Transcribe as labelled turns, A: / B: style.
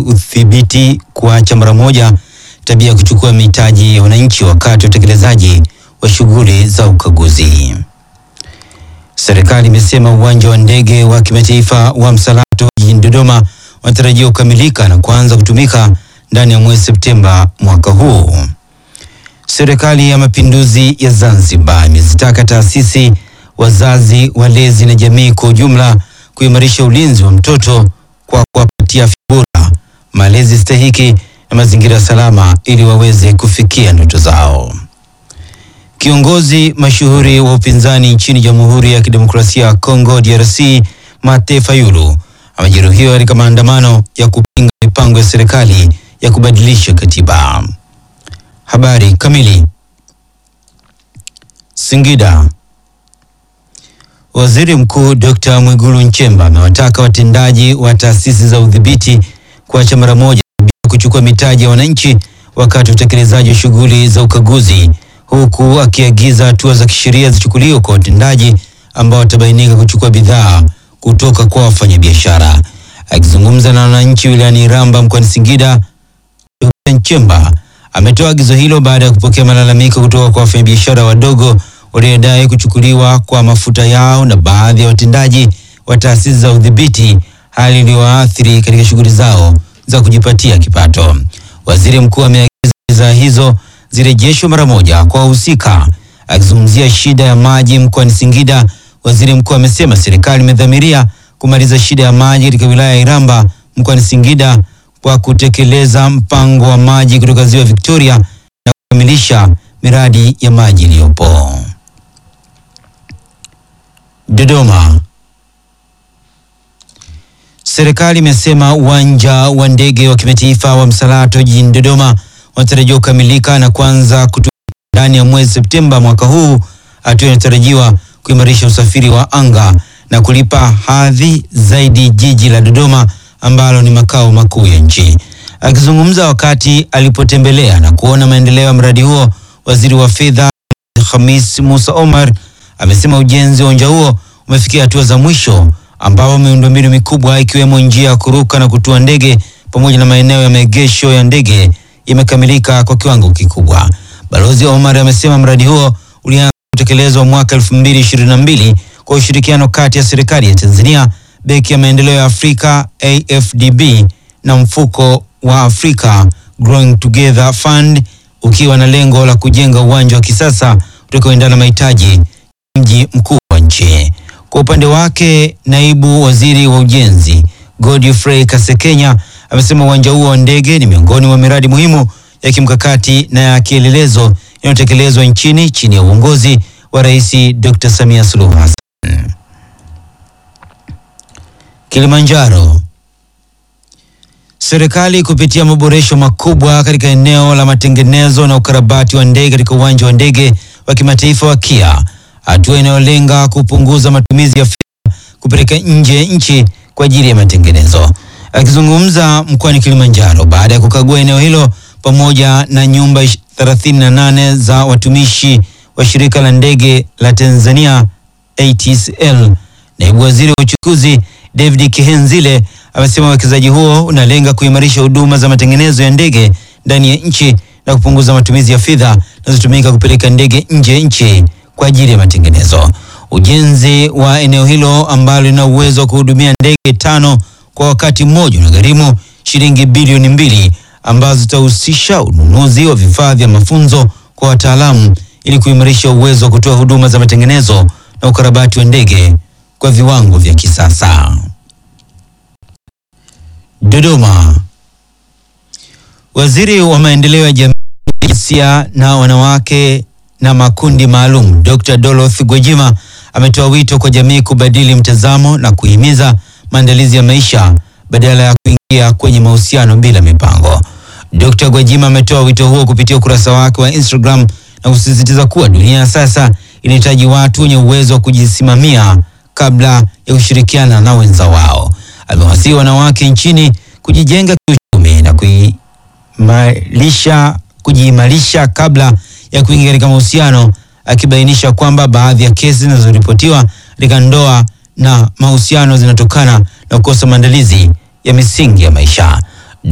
A: udhibiti kuacha mara moja tabia ya kuchukua mitaji ya wananchi wakati wa utekelezaji wa shughuli za ukaguzi. Serikali imesema uwanja wa ndege wa kimataifa wa Msalato jijini Dodoma unatarajiwa kukamilika na kuanza kutumika ndani ya mwezi Septemba mwaka huu. Serikali ya Mapinduzi ya Zanzibar imezitaka taasisi, wazazi, walezi na jamii kwa ujumla kuimarisha ulinzi wa mtoto kwa kuwapatia afya bora, malezi stahiki na mazingira salama ili waweze kufikia ndoto zao. Kiongozi mashuhuri wa upinzani nchini Jamhuri ya Kidemokrasia ya Kongo DRC, Martin Fayulu amejeruhiwa katika maandamano ya kupinga mipango ya serikali ya kubadilisha katiba. Habari kamili. Singida. Waziri Mkuu Dr. Mwigulu Nchemba amewataka watendaji wa taasisi za udhibiti kuacha mara moja bila kuchukua mitaji ya wananchi wakati wa utekelezaji wa shughuli za ukaguzi, huku akiagiza hatua za kisheria zichukuliwe kwa watendaji ambao watabainika kuchukua bidhaa kutoka kwa wafanyabiashara. Akizungumza na wananchi wilayani Iramba mkoani Singida, Dr. Nchemba ametoa agizo hilo baada ya kupokea malalamiko kutoka kwa wafanyabiashara wadogo waliodai kuchukuliwa kwa mafuta yao na baadhi ya watendaji wa taasisi za udhibiti, hali iliyowaathiri katika shughuli zao za kujipatia kipato. Waziri mkuu ameagiza bidhaa hizo zirejeshwe mara moja kwa wahusika. Akizungumzia shida ya maji mkoani Singida, waziri mkuu amesema serikali imedhamiria kumaliza shida ya maji katika wilaya ya Iramba mkoani Singida kwa kutekeleza mpango wa maji kutoka ziwa Victoria na kukamilisha miradi ya maji iliyopo. Dodoma. Serikali imesema uwanja wa ndege wa kimataifa wa Msalato jijini Dodoma unatarajiwa kukamilika na kuanza kutumika ndani ya mwezi Septemba mwaka huu, hatua inatarajiwa kuimarisha usafiri wa anga na kulipa hadhi zaidi jiji la Dodoma ambalo ni makao makuu ya nchi. Akizungumza wakati alipotembelea na kuona maendeleo ya mradi huo, waziri wa fedha Khamis Musa Omar amesema ujenzi wa uwanja huo umefikia hatua za mwisho ambapo miundombinu mikubwa ikiwemo njia ya kuruka na kutua ndege pamoja na maeneo ya maegesho ya ndege imekamilika kwa kiwango kikubwa. Balozi Omar amesema mradi huo ulianza kutekelezwa mwaka 2022 kwa ushirikiano kati ya serikali ya Tanzania, Benki ya Maendeleo ya Afrika AFDB na mfuko wa Africa Growing Together Fund ukiwa na lengo la kujenga uwanja wa kisasa utakaoendana na mahitaji ya mji mkuu wa nchi. Kwa upande wake, naibu waziri wa ujenzi Godfrey Kasekenya amesema uwanja huo wa ndege ni miongoni mwa miradi muhimu ya kimkakati na ya kielelezo inayotekelezwa nchini chini ya uongozi wa Rais Dr. Samia Suluhu Hassan. Kilimanjaro. Serikali kupitia maboresho makubwa katika eneo la matengenezo na ukarabati wa ndege katika uwanja wa ndege wa kimataifa wa Kia, hatua inayolenga kupunguza matumizi ya fedha kupeleka nje ya nchi kwa ajili ya matengenezo. Akizungumza mkoani Kilimanjaro baada ya kukagua eneo hilo pamoja na nyumba 38 za watumishi wa shirika la ndege la Tanzania ATCL, naibu waziri wa uchukuzi David Kihenzile amesema uwekezaji huo unalenga kuimarisha huduma za matengenezo ya ndege ndani ya nchi na kupunguza matumizi ya fedha zinazotumika kupeleka ndege nje ya nchi kwa ajili ya matengenezo. Ujenzi wa eneo hilo ambalo lina uwezo wa kuhudumia ndege tano kwa wakati mmoja unagharimu shilingi bilioni mbili ambazo zitahusisha ununuzi wa vifaa vya mafunzo kwa wataalamu ili kuimarisha uwezo wa kutoa huduma za matengenezo na ukarabati wa ndege kwa viwango vya kisasa. Dodoma. Waziri wa maendeleo ya jamii, jinsia na wanawake na makundi maalum Dr. Dorothy Gwajima ametoa wito kwa jamii kubadili mtazamo na kuhimiza maandalizi ya maisha badala ya kuingia kwenye mahusiano bila mipango. Dr. Gwajima ametoa wito huo kupitia ukurasa wake wa Instagram na kusisitiza kuwa dunia ya sasa inahitaji watu wenye uwezo wa kujisimamia kabla ya kushirikiana na wenza wao. Amewasihi wanawake nchini kujijenga kiuchumi na kuimarisha kujiimarisha kabla ya kuingia katika mahusiano, akibainisha kwamba baadhi ya kesi zinazoripotiwa katika ndoa na mahusiano zinatokana na kukosa maandalizi ya misingi ya maisha.